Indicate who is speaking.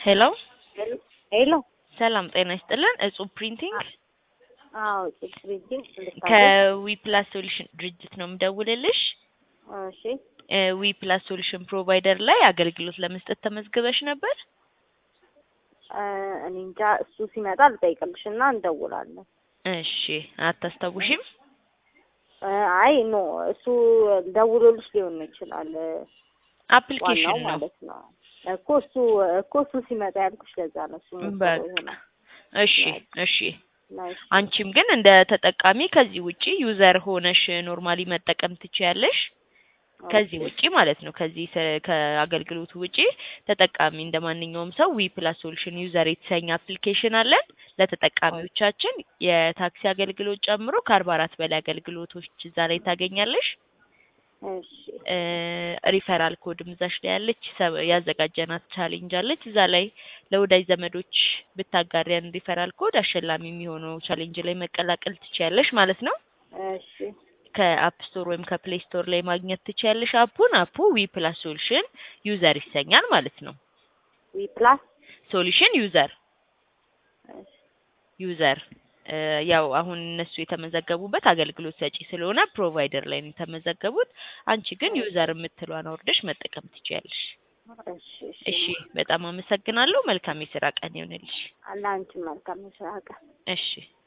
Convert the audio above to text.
Speaker 1: ሄሎ
Speaker 2: ሄሎ
Speaker 1: ሰላም ጤና ይስጥልን። እጹብ ፕሪንቲንግ
Speaker 2: አዎ እጹብ ፕሪንቲንግ ልታገኝ
Speaker 1: ከዊ ፕላስ ሶሉሽን ድርጅት ነው የምደውልልሽ።
Speaker 2: እሺ
Speaker 1: ዊ ፕላስ ሶሉሽን ፕሮቫይደር ላይ አገልግሎት ለመስጠት ተመዝግበሽ ነበር?
Speaker 2: እ እኔ እንጃ እሱ ሲመጣ ልጠይቅልሽ እና እንደውላለን።
Speaker 1: እሺ አታስታውሽም?
Speaker 2: እ አይ ኖ እሱ ደውሎልሽ ሊሆን ይችላል። ዋናው
Speaker 1: አፕሊኬሽን ነው።
Speaker 2: ማለት ነው እኮ እሱ እኮ እሱ ሲመጣ ያልኩሽ ለዛ ነው። እሱ መሰለው
Speaker 1: በቃ
Speaker 2: ይሆናል።
Speaker 1: እሺ እሺ።
Speaker 2: ናይስ
Speaker 1: አንቺም ግን እንደ ተጠቃሚ ከዚህ ውጪ ዩዘር ሆነሽ ኖርማሊ መጠቀም ትችያለሽ። ከዚህ ውጪ ማለት ነው። ከዚህ ሰ- ከአገልግሎቱ ውጪ ተጠቃሚ እንደ ማንኛውም ሰው ዊ ፕላስ ሶሉሽን ዩዘር የተሰኘ አፕሊኬሽን አለን። ለተጠቃሚዎቻችን የታክሲ አገልግሎት ጨምሮ ከአርባ አራት በላይ አገልግሎቶች እዛ ላይ ታገኛለሽ።
Speaker 2: እሺ
Speaker 1: እ ሪፈራል ኮድም እዛሽ ላይ ያለች ሰ- ያዘጋጀናት ቻሌንጅ አለች። እዛ ላይ ለወዳጅ ዘመዶች ብታጋሪያን ሪፈራል ኮድ አሸላሚ የሚሆነው ቻሌንጅ ላይ መቀላቀል ትችያለሽ ማለት ነው።
Speaker 2: እሺ
Speaker 1: ከአፕ ስቶር ወይም ከፕሌይ ስቶር ላይ ማግኘት ትችያለሽ አፑን። አፑ ዊ ፕላስ ሶሉሽን ዩዘር ይሰኛል ማለት ነው።
Speaker 2: ዊ ፕላስ
Speaker 1: ሶሉሽን ዩዘር
Speaker 2: እሺ
Speaker 1: ዩዘር እ ያው አሁን እነሱ የተመዘገቡበት አገልግሎት ሰጪ ስለሆነ ፕሮቫይደር ላይ ነው የተመዘገቡት። አንቺ ግን ዩዘር የምትለዋን አውርደሽ መጠቀም ትችያለሽ።
Speaker 2: እሺ እሺ
Speaker 1: እሺ፣ በጣም አመሰግናለሁ። መልካም የስራ ቀን ይሆንልሽ።
Speaker 2: ለአንቺም መልካም የስራ ቀን።
Speaker 1: እሺ